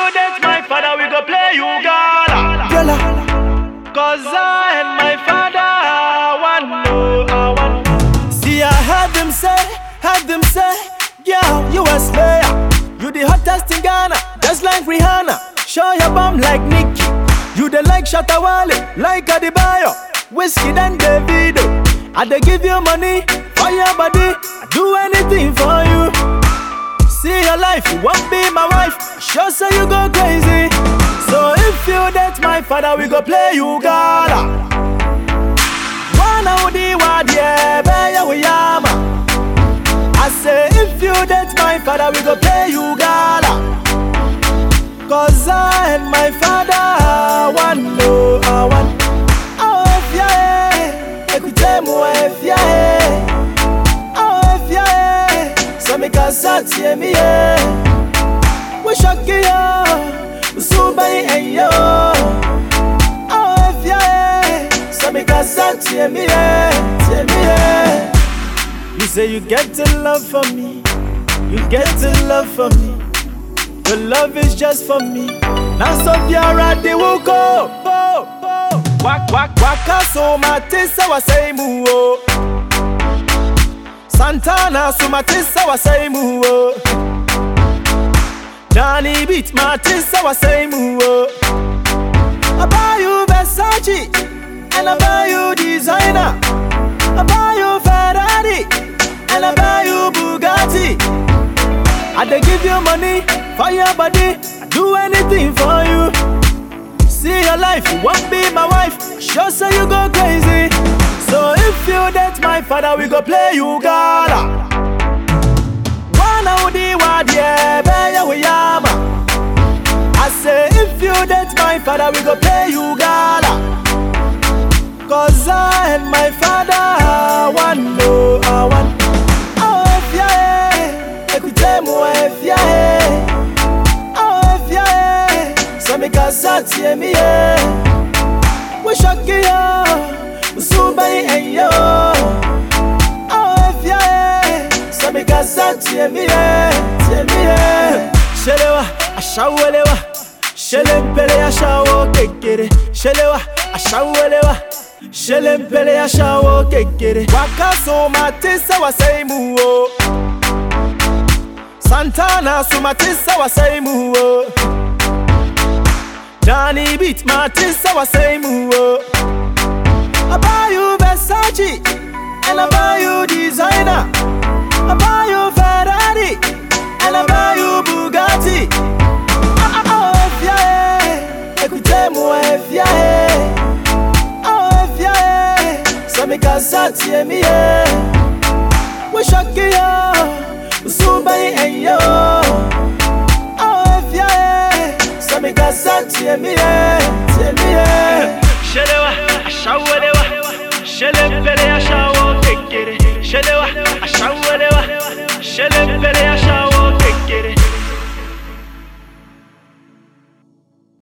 you date my father, we go play you gala. Gala. Cause I and my father one no, I want. See, I heard them say, heard them say, yeah, you a slayer. You the hottest in Ghana, just like Rihanna. Show your bum like Nicki. You the like Shatawale, like Adebayo. Whiskey than Davido. I dey give you money for your body. I do anything for you. See your life, you won't be my wife. Sure, say you go crazy. So if you date my father, we go play you gala. Wana udi wadie beya wiyama I say if you date my father we go play you gala Cause I and my father one no I want Oh if ya eh Ekute mu if ya eh Oh if ya eh So me kasa tie mi eh We shocky yo Usubai en yo Oh if ya eh So me kasa tie mi eh Tie mi eh You say you get to love for me You get to love for me Your love is just for me Now so biara de will go Wak wak waka so matisa wa say mu o Santana so matisa wa say mu o Johnny beat matisa wa say mu o I buy you Versace and I buy you designer I buy you Ferrari and I buy you Bugatti. I dey give you money for your body. I do anything for you. See your life, you won't be my wife. Sure, say you go crazy. So if you date my father, we go play you gala. Wana udi wadie beya wiyama. I say if you date my father, we go play you gala. Cause I and my father one no I want Oh if ya eh Ekute mu if ya eh Oh if ya eh So me kasa tie mi eh We shocky yo Usubai en yo Oh if ya eh So me kasa tie mi eh Tie mi eh Shelewa ashawelewa Shelempele ashawo kekere Shelewa ashawelewa Shelempele ashawo kekere Wakaso matisa wasaimu o Santana su matisa wasaimu o Johnny beat matisa wasaimu o I buy you Versace and I buy you designer I buy you Ferrari and I buy you Bugatti Ah, ah, Oh, if ya eh, écoutez moi if ya eh Oh, if ya eh, so me kasa tie mi eh We shocky yo, usubai en yo Oh, if ya eh, so me kasa tie mi eh, tie mi eh Shelewa, ashawelewa, shelempele